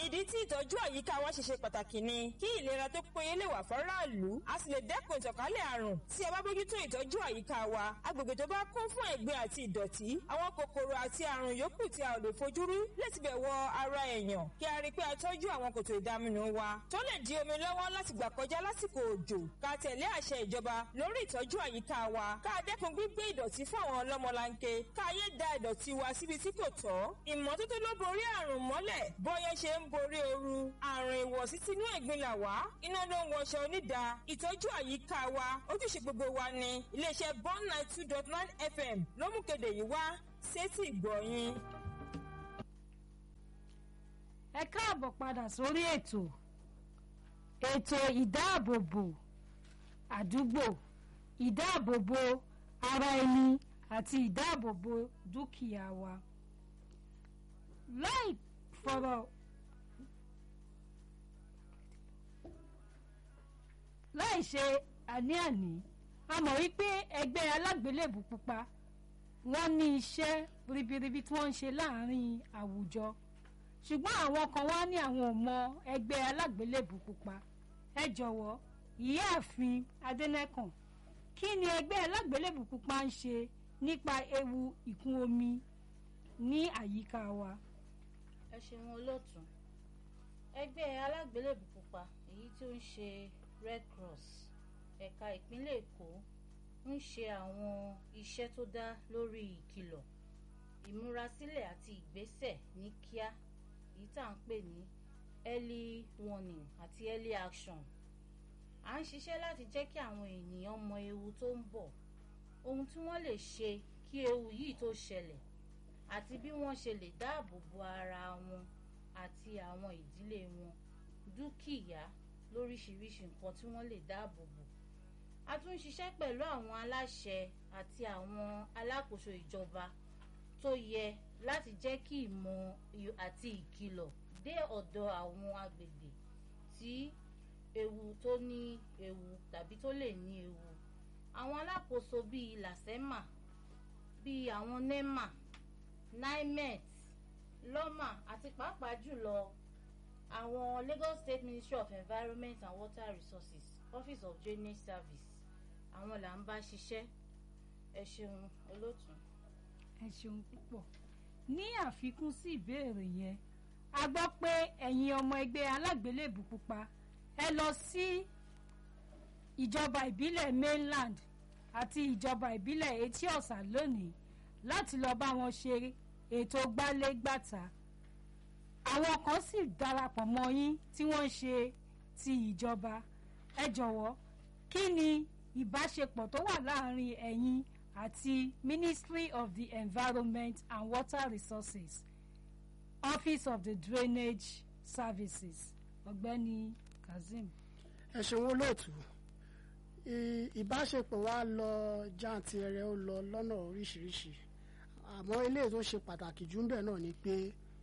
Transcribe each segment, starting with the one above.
ìdí tí ìtọ́jú àyíká wa ṣe ṣe pàtàkì ni kí ìlera tó péye lè wà fọ́ráàlú a sì lè dẹ́kun ìtànkálẹ̀ àrùn tí a bá bójútó ìtọ́jú àyíká wa agbègbè tó bá kún fún ẹ̀gbin àti ìdọ̀tí àwọn kòkòrò àti àrùn yòókù tí a ò lè fojú rí lè tibẹ̀ wọ ara èèyàn kí a rí i pé a tọ́jú àwọn kòtò ìdaminù wa tó lè di omi lọ́wọ́ láti gbà kọjá lásìkò òjò ká tẹ̀lé àṣẹ ìjọba lórí ìtọ́jú àyíká wa ká dẹ́kun gbígbé ìdọ̀tí fún àwọn ọlọ́mọlanke ká yé da ìdọ̀tí wa síbi tí kò tọ́ ìmọ́tótó ló borí àrùn mọ́lẹ̀ bọ́yẹ́ ṣe ń borí ooru àrùn ìwọ̀sí tinú ẹ̀gbin là wá iná ló ń wọṣọ onídàá ìtọ́jú àyíká wa ojúṣe gbogbo wa ni iléeṣẹ́ bond nine two dot nine fm ló mú kéde yìí wá sétí ìgbọ̀nyìn. ẹ káàbọ̀ padà sórí ètò ètò ìdáàbòbò àdúgbò ìdáàbòbò ara ẹni àti ìdáàbòbò dúkìá wa láì fọ̀rọ̀ láì ṣe àní-àní a mọ̀ wípé ẹgbẹ́ alágbélébù pupa wọ́n ní iṣẹ́ ribiribi tí wọ́n ń ṣe láàrin àwùjọ ṣùgbọ́n àwọn kan wá ní àwọn ò mọ ẹgbẹ́ alágbélébù pupa ẹ jọ̀wọ́ ìyáàfin adẹ́nẹ́kàn kí ni ẹgbẹ́ alágbélébù pupa ń ṣe nípa ewu ìkún omi ní àyíká wa. ẹ ṣeun olóòtú ẹgbẹ́ alágbélébù pupa èyí tí ó ń ṣe red cross ẹ̀ka ìpínlẹ̀ èkó ń ṣe àwọn iṣẹ́ tó dá lórí ìkìlọ̀ ìmúrasílẹ̀ àti ìgbésẹ̀ ní kíá èyí tá à ń pè ní early warning àti early action à ń ṣiṣẹ́ láti jẹ́ kí àwọn ènìyàn mọ ewu tó ń bọ̀ ohun tí wọ́n lè ṣe kí ewu yìí tó ṣẹlẹ̀ àti bí wọ́n ṣe lè dáàbò bo ara wọn àti àwọn ìdílé wọn dúkìá lóríṣiríṣi nǹkan tí wọ́n lè dáàbò bò a tún ń ṣiṣẹ́ pẹ̀lú àwọn aláṣẹ àti àwọn alákòóso ìjọba tó yẹ láti jẹ́ kí ìmọ̀ àti ìkìlọ̀ dé ọ̀dọ̀ àwọn agbègbè tí ewu tó ní ewu tàbí tó lè ní ewu àwọn alákòóso bíi lasema bíi àwọn nema nimet lọ́mà àti pàápàá jùlọ àwọn lagos state ministry of environment and water resources office of drainage service àwọn là ń bá ṣiṣẹ́ ẹ ṣeun olóòtú. ẹ ṣeun púpọ̀ ní àfikún sí ìbéèrè yẹn a gbọ́ pé ẹ̀yin ọmọ ẹgbẹ́ alágbélébù pupa ẹ lọ sí ìjọba ìbílẹ̀ mainland àti ìjọba ìbílẹ̀ etí ọ̀sà lónìí láti lọ bá wọn ṣe ètò gbálégbàtà àwọn kan sì darapọ̀ mọ́ yín tí wọ́n ń ṣe ti ìjọba ẹ jọ̀wọ́ kí ni ìbáṣepọ̀ tó wà láàrin ẹ̀yin àti ministry of the environment and water resources office of the drainage services ọ̀gbẹ́ni kazeem. ẹ ṣeun olóòtú ìbáṣepọ̀ wa lọ jáǹtirẹrẹ ó lọ lọ́nà oríṣiríṣi àmọ́ eléyìí tó ṣe pàtàkì jù ń bẹ̀ náà ni pé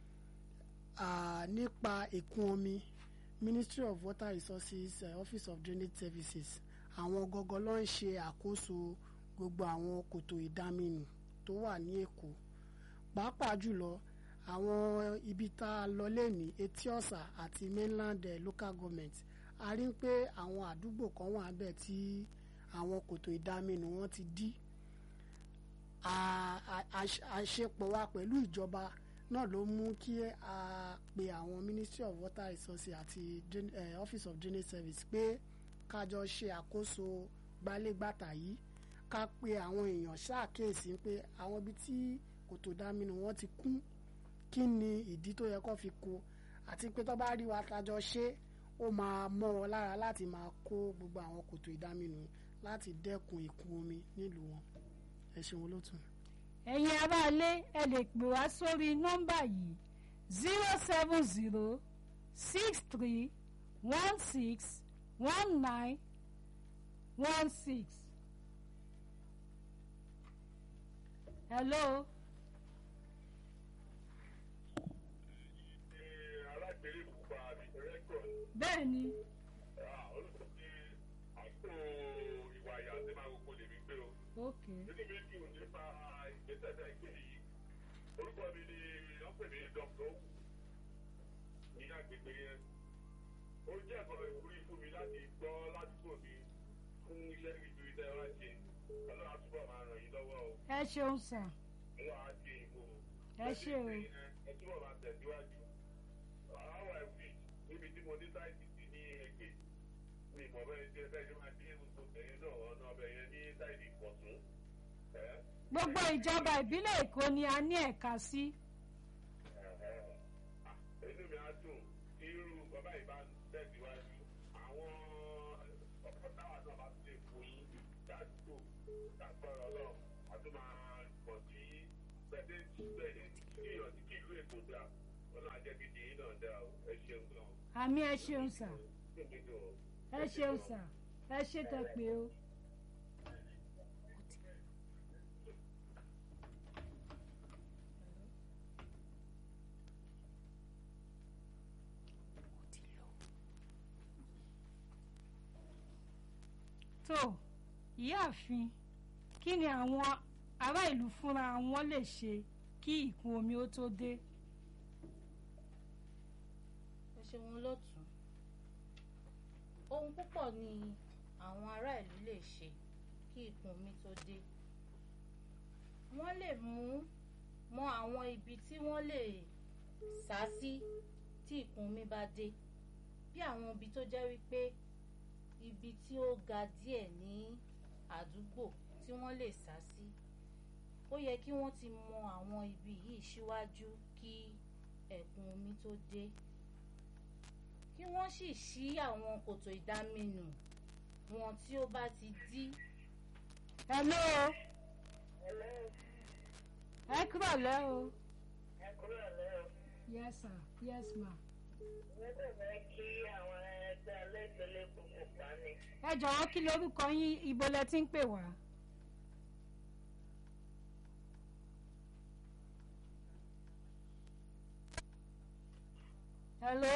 nípa ìkún omi ministry of water resources uh, office of drainage services àwọn gọgọ ló ń ṣe àkóso gbogbo àwọn kòtò ìdáminù tó wà ní èkó pàápàá jùlọ àwọn ibi tá a lọ lẹ́ni etí ọ̀sà àti mainland uh, local government a rí pé àwọn àdúgbò kan wà bẹ́ẹ̀ tí àwọn kòtò ìdáminù wọn ti dí àṣepọ̀ wa pẹ̀lú ìjọba náà ló mú kí a pe àwọn ministry of water resources àti uh, office of drainage service pé kájọ ṣe àkóso gbalégbàtà yìí ká pe àwọn èèyàn ṣàkíyèsí pé àwọn ibi tí kòtò dáminù wọn ti kún kí ni ìdí tó yẹ kó fi kó àti pé tó bá rí wa kájọ ṣe ó máa mọ́ wọn lára láti máa kó gbogbo àwọn kòtò ìdáminù láti dẹ́kun ìkún omi nílùú wọn ẹ ṣeun olótú. ẹ̀yin aráalé ẹ lè pè wá sórí nọ́mbà yìí zero seven zero six three one six one nine one six. hello. alágbèrè pupa rẹ́kọ̀d bẹ́ẹ̀ ni olùkọ́ ní àpò ìwà ìyá àti máa gbogbo lèmi gbé o ok nínú méjì ò nípa ìgbésẹ̀ tẹ̀ gbé yìí orúkọ mi ni wọ́n pè ní dr owu ní àgbègbè ó jẹ́ ẹ̀kọ́ ìwúrí fún mi láti gbọ́ ládùúgbò mi fún iṣẹ́ ìgbìmọ̀ iṣẹ́ wa ṣe ọlọ́run àtúbọ̀ máa ràn yín lọ́wọ́ o ẹ ṣeun sà ọlọ́run á ṣe ìbò ẹ ṣe o ẹ túbọ̀ máa tẹ̀síwájú àwọn ẹ̀fì níbi tí mo ní sáìtì sí ní ẹgbẹ́ mi ìmọ̀ bẹ́ẹ̀ ṣe bẹ́ẹ̀ ṣe máa dín gbogbo ẹ̀yìn náà ọ̀nà ọbẹ̀ yẹn ní sáìtì ìpọ̀tún ẹ̀ gbogbo ìjọba ìbílẹ̀ èkó ni a ní ẹ̀ka sí inú mi á dùn tí irú bàbá yìí bá ń tẹ̀síwájú àwọn ọkọ̀ táwa náà bá tún lè fún yín dájúgbò dágbọ́rọ̀ ọlọ́run a tún máa pọ̀ sí pẹ̀lẹ́ bẹ̀rẹ̀ kíyàn sí kí ìlú èkó dà ọlọ́run àjẹgídì yín náà dà o ẹ ṣeun gan o. àmì ẹ ṣeun sà Inú mi dùn o. ẹ ṣeun sà ẹ ṣe tẹ pé o. tó ìyáàfin kí ni àwọn ará ìlú fúnra wọn lè ṣe kí ìkún omi ó tó dé. ẹ ṣeun lọ́tún ohun púpọ̀ ni àwọn ará ìlú lè ṣe kí ìkún omi tó dé wọ́n lè mú mọ àwọn ibi tí wọ́n lè sá sí tí ìkún omi bá dé bí àwọn ibi tó jẹ́ wípé ibi tí ó ga díẹ̀ ní àdúgbò tí wọ́n lè sá sí ó yẹ kí wọ́n ti mọ àwọn ibi yìí síwájú kí ẹ̀kún omi tó dé kí wọ́n sì ṣí àwọn kòtò ìdáminù wọn tí ó bá ti dí hello ẹ kúrò lẹ́ o. ẹ kúrò lẹ́yìn. yes sir yes ma. wọ́n bẹ̀rẹ̀ kí àwọn ẹgbẹ́ alẹ́gbẹ̀lẹ́ gbogbo pa ni. ẹ jọ̀wọ́ kí lorúkọ yín ibo lẹ ti ń pè wá. hello.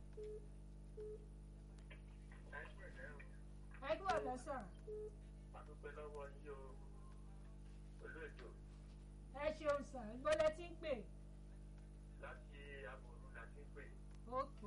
ẹ kúrò lẹ́ sà. àdúpẹ́ lọ́wọ́ yín o olóòjò ẹ ṣeun sà ibo lẹ ti ń pè. láti àbòrú láti pè ok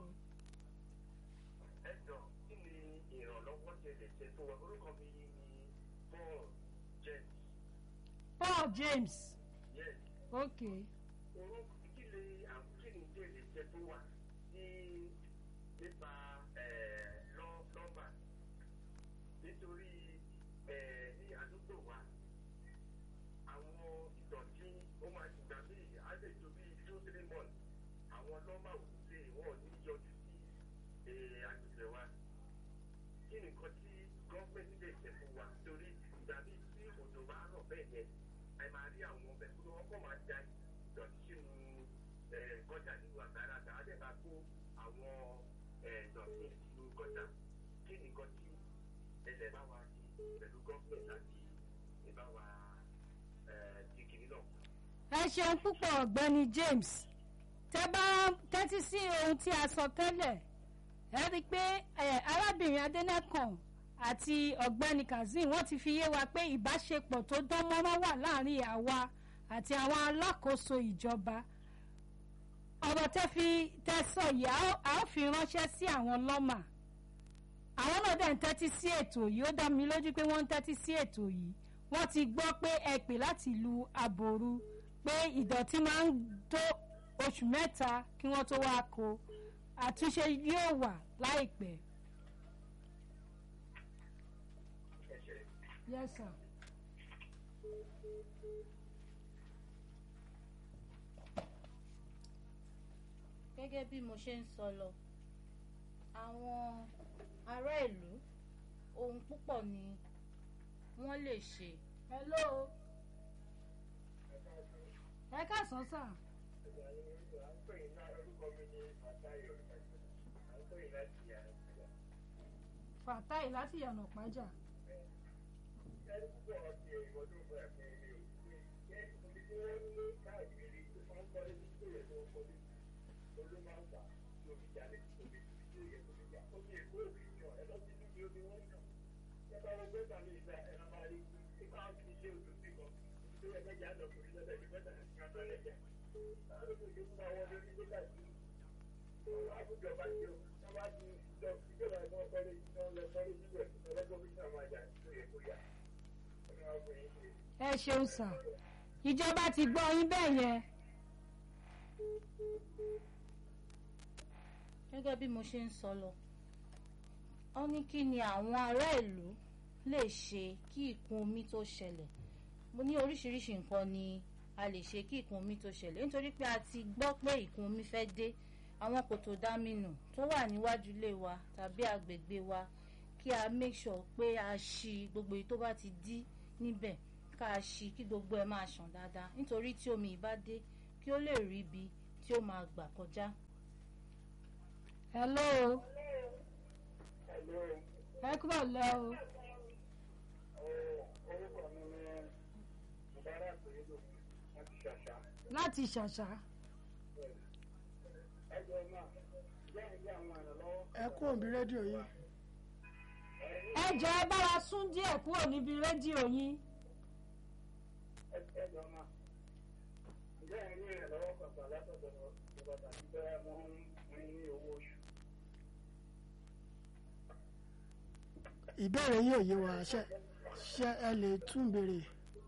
ẹ jọ kí ni ìrànlọ́wọ́ ṣe lè ṣe fún wa orúkọ mi ni paul james paul james yes ok orúkọ kí ni àwọn kí ni ṣe lè ṣe fún wa ní nípa ẹ̀, lọ́- nọ́mbà nítorí ẹ̀, ní àdúgbò wa àwọn ìdọ̀tí ó máa ti gbà bí àlejò bíi two three months àwọn nọ́mbà òkúté wọn ò ní yọjú sí ẹ̀, agbègbè wa kí ni nǹkan tí gọ́ọ̀mẹ̀ntì lè ṣe fún wa torí ìgbà bíi tí òjò bá rọ̀ bẹ́ẹ̀ yẹn ẹ máa rí àwọn ọbẹ̀ tó wọ́n kọ́ máa da ìdọ̀tí sínú ẹ̀, gọ́jà nínú àgbàrá àtàwọn àdẹ̀ bá kó àwọn ẹ̀, ìdọ̀tí sínú gọ́jà kí ni nǹkan tí ẹlẹ́ bá wa ṣe pẹ̀lú gọ́ọ̀mẹ̀ntì láti lè bá wa ẹ̀, di kìnní náà. ẹ ṣeun púpọ̀ ọ̀gbẹ́ni james tẹ bá tẹ́tí sí ohun tí a sọ tẹ́lẹ̀ ẹ rí i pé ẹ, arábìnrin adẹ́nẹ́kàn àti ọ̀gbẹ́ni kazeem wọ́n ti fi yé wa pé ìbáṣepọ̀ tó dán mọ́rán wà láàrin àwa àti àwọn alákòóso ìjọba ọ̀rọ̀ tẹ́ fi tẹ́ sọ yìí a ó- a ó fi ránṣẹ́ sí àwọn lọ́mà àwọn náà dẹ̀ ń tẹ́tí sí ètò yìí ó dá mi lójú pé wọ́n ń tẹ́tí sí ètò yìí wọ́n ti gbọ́ pé ẹ pè láti lu aboru pé ìdọ̀tí máa ń tó oṣù mẹ́ta kí wọ́n tó wá kó àtúnṣe yóò wà láìpẹ́. yes sir. gẹ́gẹ́ bí mo ṣe ń sọ lọ àwọn ará ìlú ohun púpọ̀ ni wọ́n lè ṣe hello. ẹ káàsán sà. fàtáì láti yànnà pàjá. Thank you. ẹ ṣeun sà ìjọba ti gbọ́ yín bẹ́ẹ̀ yẹn gẹ́gẹ́ bí mo ṣe ń sọ lọ ó ní kí ni àwọn ará ìlú lè ṣe kí ìkún omi tó ṣẹlẹ̀ mo ní oríṣiríṣi nǹkan ni a lè ṣe kí ìkún omi tó ṣẹlẹ̀ nítorí pé a ti gbọ́ pé ìkún omi fẹ́ dé àwọn kòtò dámínù tó wà níwájú ilé wa tàbí agbègbè wa kí a make sure pé a ṣí gbogbo èyí tó bá ti dí níbẹ̀ ká a ṣí kí gbogbo ẹ̀ máa ṣàn dáadáa nítorí tí omi ìbá dé kí ó lè rí ibi tí ó máa gbà kọjá. hello ẹ kúrò lẹ o orúkọ mi ni mubarak oyedo láti ṣàṣà láti ṣàṣà ẹgbẹ́ náà jẹ́ ìyá àwọn ìrànlọ́wọ́ ẹ kú òbí rédíò yìí ẹ jọ ẹ bá wa sún díẹ̀ kúrò níbi rédíò yín ẹgbẹ́ náà jẹ́ ìní ìrànlọ́wọ́ pàpà látọ̀dọ̀ ìjọba tàbí bẹ́ẹ̀ mo ń rí ní owó oṣù. ìbéèrè yìí ò yé wa ṣe ṣe ẹ lè tún béèrè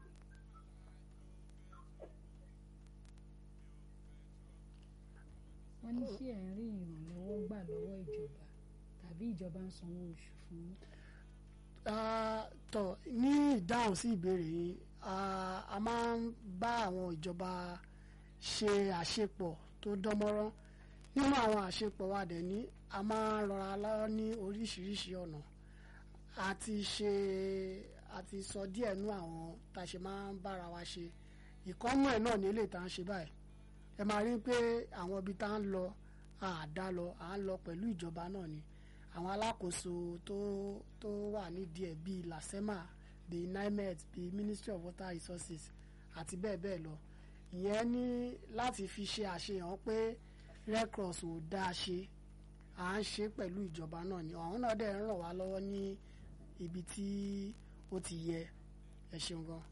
wọ́n ní ṣé ẹ̀ ń rí ìrànlọ́wọ́ gbà lọ́wọ́ ìjọba tàbí ìjọba ń sanwó oṣù fún yín. Ah, tọ ní ìdáhùn sí ìbéèrè yìí ah, a máa ń bá àwọn ìjọba ṣe àṣepọ̀ tó dánmọ́rán nínú àwọn àṣepọ̀ wa dẹ̀ ní a máa ń rọra lọ́wọ́ ní oríṣiríṣi ọ̀nà a ti ṣe a ti sọ díẹ̀ nú àwọn tá a ṣe máa ń bára wa ṣe ìkọ́nú ẹ̀ náà ní ilé tá à ń ṣe báyìí ẹ máa rí pé àwọn ibi tá à ń lọ àdá lọ à ń lọ pẹ̀lú ìjọba náà ni àwọn alákòóso tó tó wà nídìí ẹ̀ bíi lasema bíi nimet bíi ministry of water resources àti bẹ́ẹ̀ bẹ́ẹ̀ lọ ìyẹn ní láti fi ṣe àṣehàn pé red cross ò dáa ṣe à ń ṣe pẹ̀lú ìjọba náà ni àwọn náà dẹ̀ ń ràn wá lọ́wọ́ ní ibi tí ó ti yẹ ẹ ṣeun gan.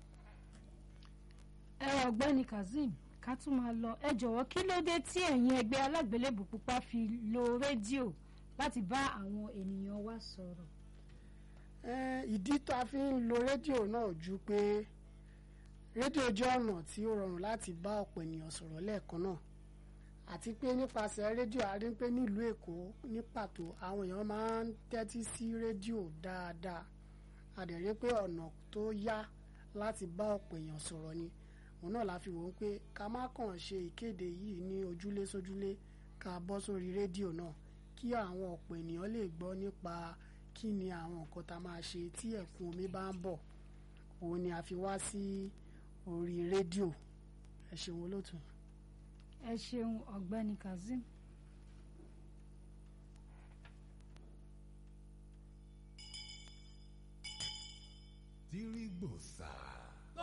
ẹ ọ̀gbẹ́ni kazeem ká tún máa lọ ẹ jọ̀wọ́ kí ló dé tí ẹ̀yin ẹgbẹ́ alágbélébù pupa fi lo rédíò láti bá àwọn ènìyàn wa sọ̀rọ̀. Eh, ìdí tá a fi ń lo rédíò náà ju pé rédíò jẹ́ ọ̀nà tí ó rọrùn láti bá ọ̀pọ̀ ènìyàn sọ̀rọ̀ lẹ́ẹ̀kan náà àti pé nípasẹ̀ rédíò a rí pé nílùú èkó ní pàtó àwọn èèyàn máa ń tẹ́tí sí rédíò dáadáa a dẹ̀ rí pé ọ̀nà tó yá láti bá ọ̀pọ̀ èèyàn sọ̀rọ̀ ni òun náà la fi wò ó pé ká má kàn ṣe ìkéde yìí ní ojúlé sójúlé ká bọ́ sórí rédíò náà kí àwọn ọ̀pọ̀ ènìyàn lè gbọ́ nípa kí ni àwọn nǹkan tá a máa ṣe tí ẹ̀kún omi bá ń bọ̀ òun ni a fi wá sí orí rédíò ẹ ṣeun olóòtú. ẹ ṣeun ọ̀gbẹ́ni kazeem. Dirigbòsà.